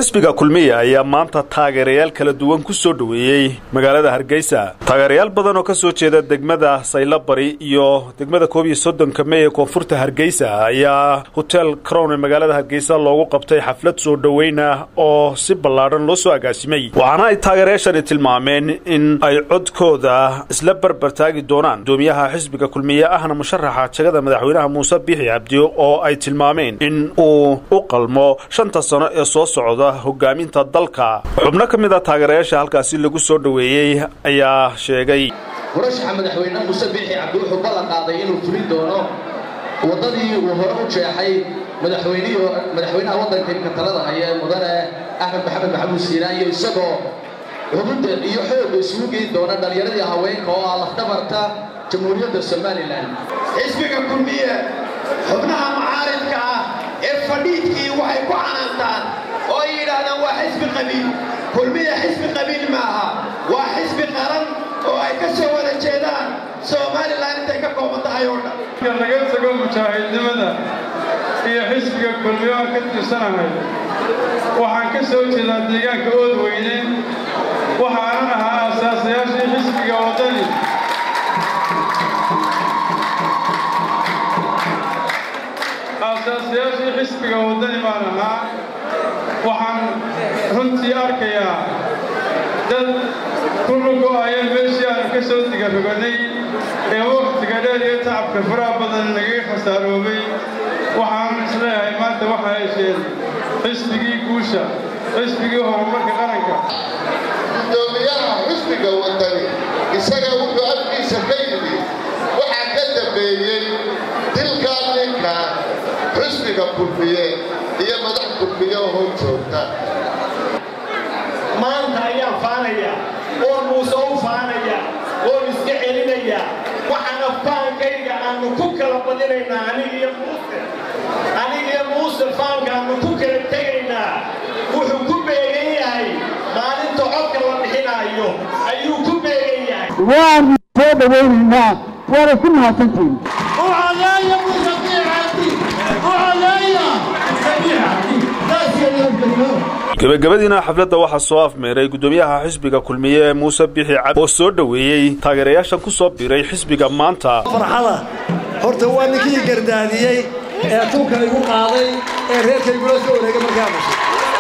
xisbiga kulmiya ayaa maanta taageerayaal kala duwan ku soo dhoweeyey magaalada hargeysa taageerayaal badan oo ka soo jeeda degmada saylabari iyo degmada koob iyo soddonka mey ee koonfurta hargeysa ayaa hotel crown ee magaalada hargeysa loogu qabtay xaflad soo dhoweyna oo si ballaadhan loo soo agaasimay waxaana ay taageerayaashani tilmaameen in ay codkooda isla barbartaagi doonaan gudoomiyaha xisbiga kulmiye ahna musharaxa jagada madaxweynaha muuse biixi cabdi oo ay tilmaameen in uu u qalmo shanta sano ee soo socda hogaaminta dalka xubno ka mid a taageerayaasha halkaasi lagu soo dhoweeyey ayaa sheegay murashaxa madaxweyne muuse biixi cabdi wuxuu ballan qaaday inuu fulin doono waddadii uu hore u jeexay madaxweynaha waddanka imka talada haya ee mudane axmed maxamed maxamuud siiraan iyo isagoo xubudda iyo xoogga isugu geyn doona dhallinyaradii haweenka oo ah lafdhabarta jamhuuriyadda somalilan xisbiga kulmiye xubnaha macaaridka ah ee fadhiidkii waxay ku canaantaan oo ay yidhaahdaan waa xisbi qabiil kulmiya xisbi qabiil maaha waa xisbi qaran oo ay ka soo wada jeedaan somalilan intay ka kooban tahay oo dhan laga tago mujaahidnimada iyo xisbiga kulmiyo aan ka tirsanahay waxaan ka soo jeedaa deegaanka ood weyne waxaanan ahaa aasaasayaashii xisbiga waddani aasaasayaashii xisbiga waddani baan ahaa waxaan runtii arkayaa dad ku lugo-aya meeshii aanu ka soo digarogannay ee wakhtiga dheer iyo tacabka faraha badan nagaga khasaaroobay waxaan isleeyahay maanta waxaa hesheen xisbigii guusha xisbigii horumarka qaranka gudoomiyaha xisbiga waddani isaga wuxuu afkiisa ka yidhi waxaa ka dambeeyey dilkaa ninka xisbiga kulmiye iyo madax kulmiye oo hor joogta maanta ayaan faanaya oon muuse u faanaya oon iska celinaya waxaana faankayga aanu ku kala badinaynaa aniga iyo muuse aniga iyo muuse faanka aanu ku kala tegaynaa wuxuu ku beegan yahay maalinta codka la bixinaayo ayuu ku beegan yahay waanu soo dhawaynaynaa waana ku mahadsantihin ucaleeya muuse biixabdi ucaleeya biixabdi gebagabadiina xafladda waxaa soo afmeeray gudoomiyaha xisbiga kulmiye ee muuse bixi cabdi oo soo dhoweeyey taageerayaashan ku soo biray xisbiga maanta farxada horta waa ninkii gardaadiyey ee tuunka igu qaaday ee reerkaygula soo wareegay markaa dhashay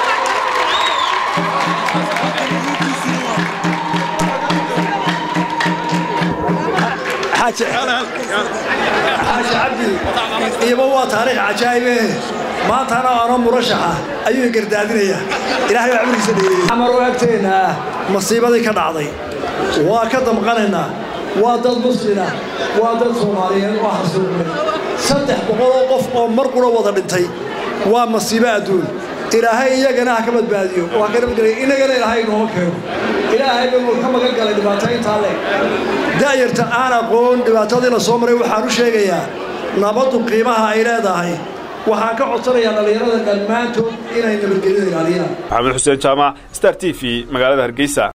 xaaji cabdi iyaba waa taariikh cajaa'ibe maantana ano murashaxa ayuu gardaadinayaa ilaahay baa cumrigiisa dheereeyey xamar oo agteenna ah masiibadii ka dhacday waa ka damqanaynaa waa dad muslina waa dad soomaaliyeed oo xasuuqmay saddex boqoloo qof oo mar qura wada dhintay waa masiibo adduun ilaahay iyagana ha ka badbaadiyo waa ka nabadgelay innagana ilaahay inooma keeno ilaahay buu ka magan galay dhibaato intaa leeg da'yarta aan aqoon dhibaatadii la soo maray waxaan u sheegayaa nabaddu qiimaha ay leedahay waxaan ka codsanayaa dhallinyarada dhammaantood inay nabadgelyada ilaaliyaan maxamed xuseen jaamac star t v magaalada hargeysa